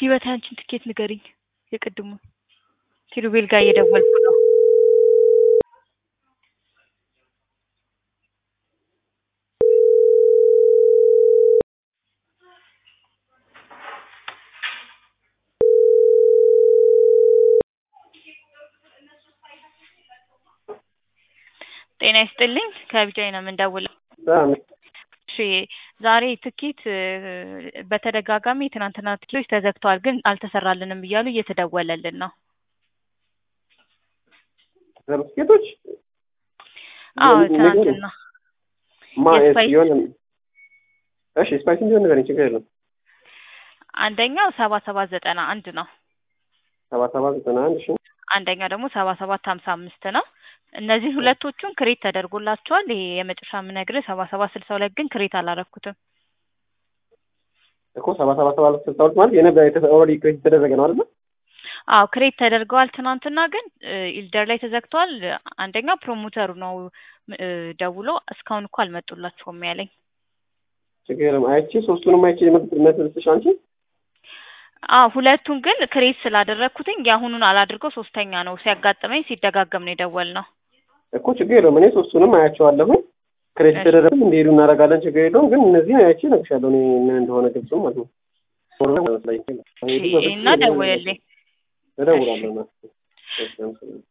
ህይወት አንቺን ትኬት ንገሪኝ። የቅድሙ ኪሩቤል ጋር እየደወልኩ ነው። ጤና ይስጥልኝ ከቢጃይ ነው የምንደውለው። እሺ ዛሬ ትኬት በተደጋጋሚ የትናንትና ትኬቶች ተዘግተዋል፣ ግን አልተሰራልንም እያሉ እየተደወለልን ነው። ትኬቶች አዎ ትናንትና የስፓይስ የሆነ እሺ ስፓይስ እንዲሆን ንገረኝ፣ ችግር የለም። አንደኛው ሰባ ሰባት ዘጠና አንድ ነው። ሰባ ሰባት ዘጠና አንድ እሺ አንደኛው ደግሞ ሰባ ሰባት ሀምሳ አምስት ነው። እነዚህ ሁለቶቹን ክሬት ተደርጎላቸዋል። ይሄ የመጨረሻ የምነግርህ ሰባ ሰባት ስልሳ ሁለት ግን ክሬት አላረኩትም። እኮ ሰባ ሰባት ሰባ ስልሳ ሁለት ማለት የነበረ ኦልሬዲ ክሬት የተደረገ ነው አይደል? አዎ ክሬት ተደርገዋል። ትናንትና ግን ኢልደር ላይ ተዘግተዋል። አንደኛው ፕሮሞተሩ ነው እ ደውሎ እስካሁን እኮ አልመጡላቸውም ያለኝ። ችግር የለም። አይቼ ሶስቱንም አይቼ መስልስሽ አንቺ አዎ ሁለቱን ግን ክሬት ስላደረግኩትኝ የአሁኑን አላድርገው ሶስተኛ ነው ሲያጋጥመኝ ሲደጋገም ነው የደወልነው። እኮ ችግር የለውም። እኔ ሶስቱንም አያቸዋለሁ። ክሬዲት እሺ። ተደረግም እንዲሄዱ እናደርጋለን። ችግር የለውም። ግን እነዚህን አይቼ እነግርሻለሁ እኔ ምን እንደሆነ ግልጽ ማለት ነው። እና ደውልልኝ። እደውላለሁ።